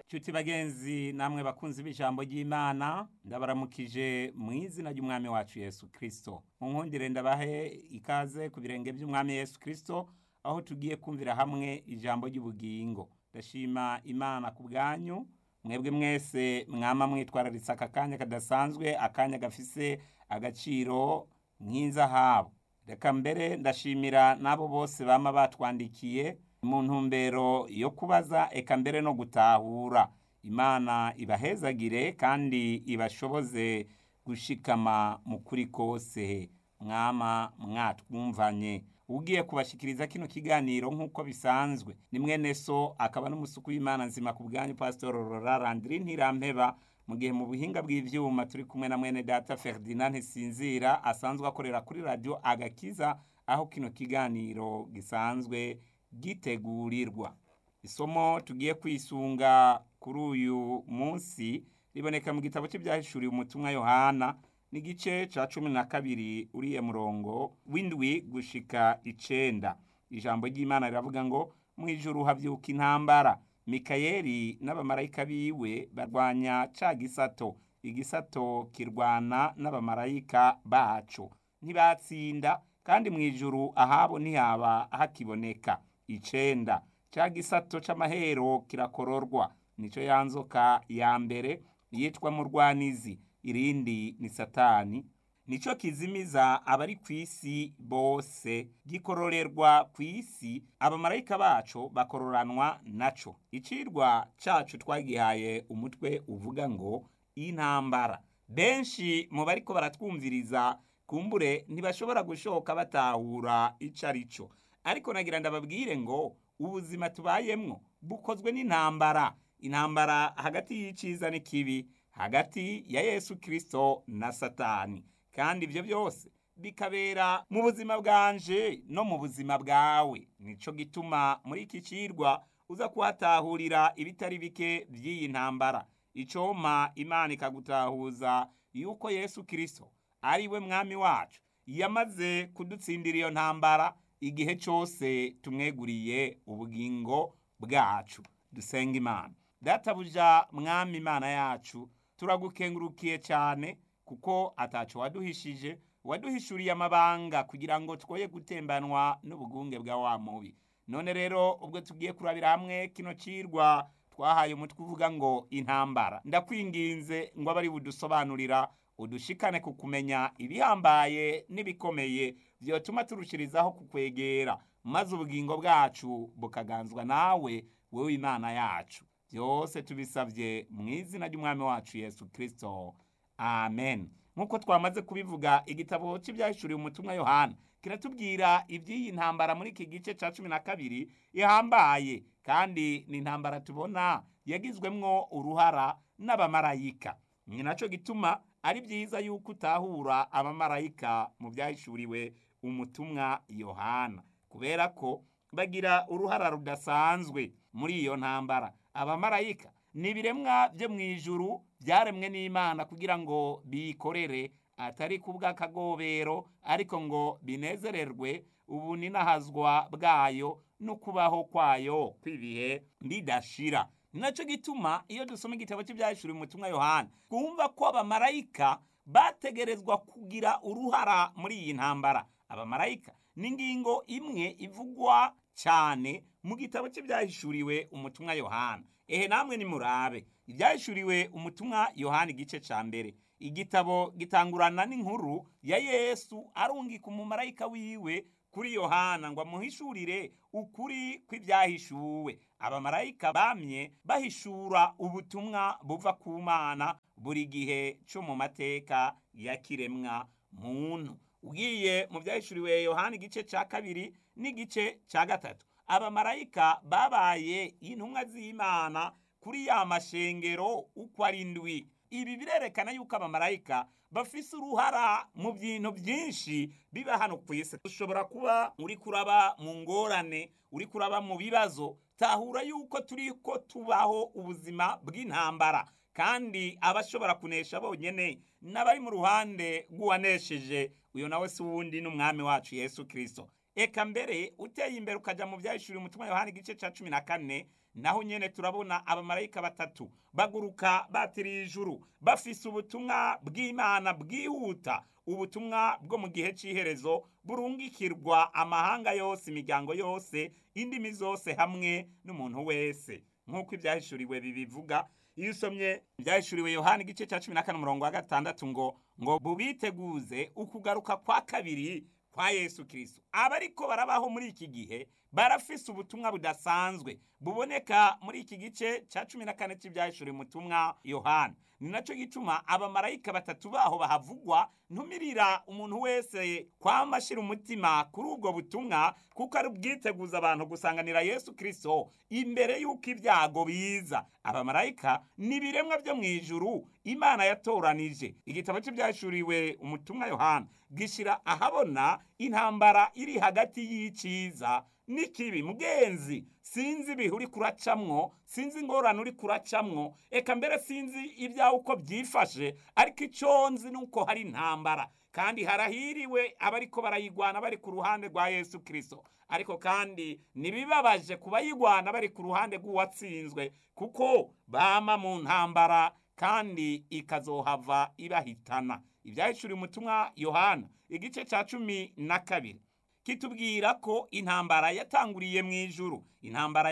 Nshuti bagenzi namwe bakunzi b'ijambo ry'Imana ndabaramukije mu izina ry'umwami wacu Yesu Kristo. Munkundire ndabahe ikaze ku birenge by'umwami Yesu Kristo aho tugiye kumvira hamwe ijambo ry'ubugingo. Ndashima Imana ku bwanyu mwebwe mwese mwama mwitwararitse aka kanya kadasanzwe akanya gafise agaciro nk'inzahabu. Reka mbere ndashimira n'abo bose bama batwandikiye mu ntumbero yo kubaza eka mbere no gutahura imana ibahezagire kandi ibashoboze gushikama mu kuri kose mwama mwatwumvanye ugiye kubashikiriza kino kiganiro nk'uko bisanzwe ni mwene so akaba n'umusuku w'imana nzima ku bwanyu pastor Aurora Landry Ntirampeba mu gihe mu buhinga bw'ivyuma turi kumwe na mwene data Ferdinand Ntisinzira asanzwe akorera kuri radio Agakiza aho kino kiganiro gisanzwe gitegurirwa isomo tugiye kwisunga kuri uyu munsi riboneka mu gitabo cy'ibyahishuriwe umutumwa yohana n'igice ca cumi na kabiri uriye murongo w'indwi gushika icenda ijambo ry'imana riravuga ngo mu ijuru havyuka intambara mikayeli n'abamarayika biwe barwanya ca gisato igisato kirwana n'abamarayika baco ntibatsinda kandi mu ijuru ahabo ntihaba hakiboneka icenda ca gisato c'amahero kirakororwa nico yanzoka ya mbere yitwa murwanizi irindi ni satani nico kizimiza abari kw'isi bose gikororerwa kw'isi abamarayika baco bakororanwa naco icirwa cacu twagihaye umutwe uvuga ngo intambara benshi mu bariko baratwumviriza kumbure ntibashobora gushoka batahura ico ari cyo ariko nagira ndababwire ngo ubuzima tubayemwo bukozwe n'intambara intambara hagati y'iciza n'ikibi hagati ya yesu kirisito na satani kandi ibyo byose bikabera mu buzima bwanje no mu buzima bwawe nico gituma muri iki cirwa uza kuhatahurira ibitari bike by'iyi ntambara icoma imana ikagutahuza yuko yesu kirisito ari we mwami wacu yamaze kudutsindira iyo ntambara igihe cyose tumweguriye ubugingo bwacu dusenga imana databuja mwami imana yacu turagukengurukiye cyane kuko ataco waduhishije waduhishuriye amabanga kugira ngo twoye gutembanwa n'ubugunge bwa wa mubi none rero ubwo tugiye kurabira hamwe kino cirwa twahaye umutwe uvuga ngo intambara ndakwinginze ngo abari budusobanurira udushikane ku kumenya ibihambaye n'ibikomeye vyotuma turushirizaho kukwegera maze ubugingo bwacu bukaganzwa nawe wewe imana yacu byose tubisabye mu izina ry'umwami wacu yesu kirisito amen nk'uko twamaze kubivuga igitabo cy'ibyahishuriwe umutumwa yohana kiratubwira iby'iyi ntambara muri iki gice cya cumi na kabiri ihambaye kandi ni intambara tubona yagizwemwo uruhara n'abamarayika ni nacyo gituma ari byiza yuko utahura abamarayika mu byahishuriwe umutumwa yohana kubera ko bagira uruhara rudasanzwe muri iyo ntambara abamarayika ni ibiremwa byo mu ijuru byaremwe n'imana kugira ngo bikorere atari ku bw'akagobero ariko ngo binezererwe ubu ninahazwa bwayo no kubaho kwayo kw'ibihe bidashira ni nacyo gituma iyo dusoma igitabo cy'ibyahishuriwe umutumwa yohana twumva ko abamarayika bategerezwa kugira uruhara muri iyi ntambara abamarayika ni ingingo imwe ivugwa cyane mu gitabo cy'ibyahishuriwe umutumwa yohana ehe namwe nimurabe ibyahishuriwe umutumwa yohana igice cya mbere igitabo gitangurana n'inkuru ya yesu arungika umumarayika wiwe kuri yohana ngo amuhishurire ukuri kw'ibyahishuwe abamarayika bamye bahishura ubutumwa buva ku mana buri gihe cyo mu mateka ya kiremwa muntu ugiye mu byahishuriwe yohana igice cya kabiri n'igice cya gatatu abamarayika babaye intumwa z'imana kuri ya mashengero uko ari ndwi ibi birerekana yuko abamarayika bafise uruhara mu bintu byinshi biba hano ku isi ushobora kuba uri kuraba mu ngorane uri kuraba mu bibazo tahura yuko turi ko tubaho ubuzima bw'intambara kandi abashobora kunesha bonyene n'abari mu ruhande rw'uwanesheje uyo nawe si uwundi n'umwami wacu yesu kirisito eka mbere uteye imbere ukaja mu byahishuriwe umutima yohani igice ca cumi na kane naho nyene turabona abamarayika batatu baguruka batiriye ijuru bafise ubutumwa bw'imana bwihuta ubutumwa bwo mu gihe cy'iherezo burungikirwa amahanga yose imiryango yose indimi zose hamwe n'umuntu wese nk'uko ibyahishuriwe bibivuga iyo usomye ibyahishuriwe yohani igice cya cumi na kane umurongo wa gatandatu ngo ngo bubiteguze ukugaruka kwa kabiri kwa yesu kirisito abariko barabaho muri iki gihe barafise ubutumwa budasanzwe buboneka muri iki gice cya cumi na kane cy'ibyahishuriwe umutumwa yohani ni nacyo gituma abamarayika batatu baho bahavugwa ntumirira umuntu wese kwama ashyira umutima kuri ubwo butumwa kuko ari ubwiteguza abantu gusanganira yesu kirisito imbere y'uko ibyago biza abamarayika ni ibiremwa byo mu ijuru imana yatoranije igitabo cy'ibyashuriwe umutumwa yohana gishyira ahabona intambara iri hagati y'icyiza n'ikibi mugenzi sinzi ibihe uri kuracamwo sinzi ingorane uri kuracamwo eka mbere sinzi ibyawe uko byifashe ariko icyo nzi ni uko hari intambara kandi harahiriwe abariko barayigwana bari ku ruhande rwa yesu kirisito ariko kandi ntibibabaje ku bayigwana bari ku ruhande rw'uwatsinzwe kuko bama mu ntambara kandi ikazohava ibahitana ibyahishuriye umutumwa yohana igice cya cumi na kabiri kitubwira ko intambara yatanguriye mu ijuru intambara